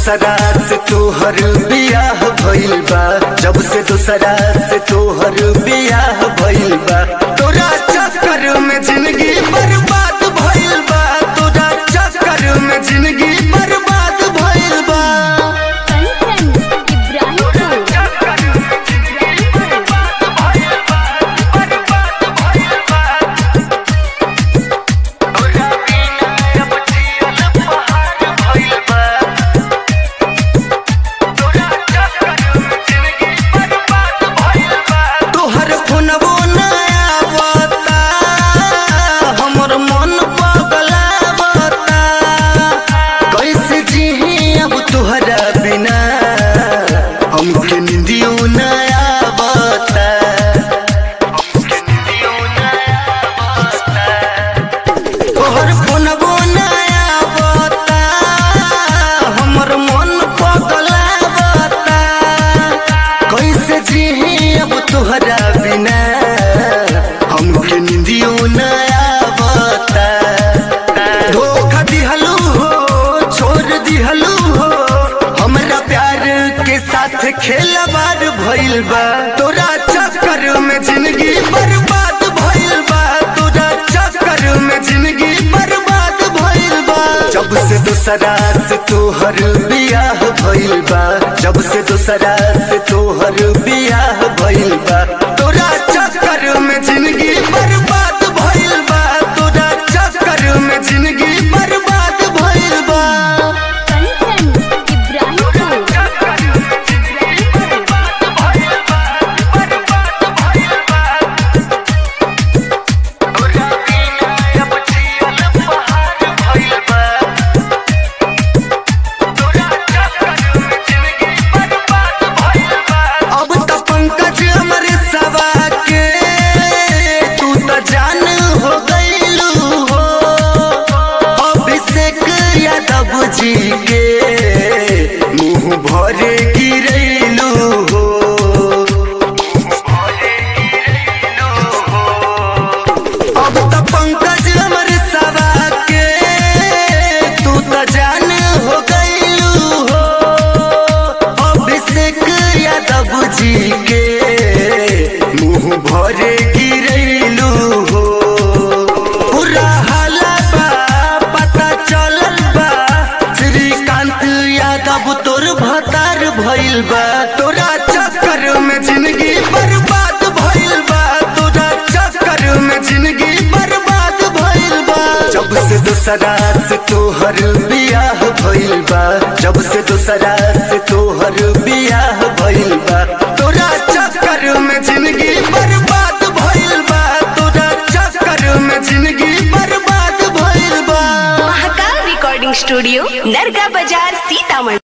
दूसरा से तोहर बियाह भइल बा जब से दूसरा से तोहर बियाह भइल बा तोरा चक्कर में जिंदगी बर्बाद भइल बा तोरा चक्कर में जिंदगी बर्बाद भइल बा कंचन इब्राहिमपुर तोहर फोनवो न आवता हमर मन पगलावता कैसे जीही अब तोहरा बिना हमके निंदियो न आवता तोहर फोनवो न आवता हमर मन पगलावता कैसे जीही अब तोहरा बिना हमके निंदियो न आवता धोखा दिहलू हो छोड़ दिहलू हो हमरा प्यार के साथ खेलवार भइल बा तोरा चक्कर में जिंदगी बर्बाद भइल बा तोरा चक्कर में जिंदगी बर्बाद भइल बा जब से दूसरा से तोहर बियाह भइल बा जब से दूसरा से तोहर बियाह भइल बा तोरा चक्कर में जिंदगी बर्बाद भइल बा तोरा चक्कर में जिंदगी बर्बाद भइल बा कंचन इब्राहिमपुर अब तो पंकज हमरे सवा के तू तो जान हो गईलू हो अभिषेक यादव जी के मुंह भरे गिरैलू हो अब तो पंकज हमरे सवा के तू तो जान हो गईलू हो अभिषेक यादव जी के मुंह भरे गिरैलू हो पूरा हाला बा पता चलल बा श्रीकांत यादव तोर भतार भइल बा तोरा चक्कर में जिंदगी बर्बाद भइल बा तोरा चक्कर में जिंदगी बर्बाद भइल बा जब से दूसरा से तोहर बियाह भइल बा जब से दूसरा से तोहर बियाह भइल बा तोरा चक्कर में जिंदगी बर्बाद भइल बा तोरा चक्कर में जिंदगी बर्बाद भइल बा महाकाल रिकॉर्डिंग स्टूडियो नरगा बाजार सीतामढ़ी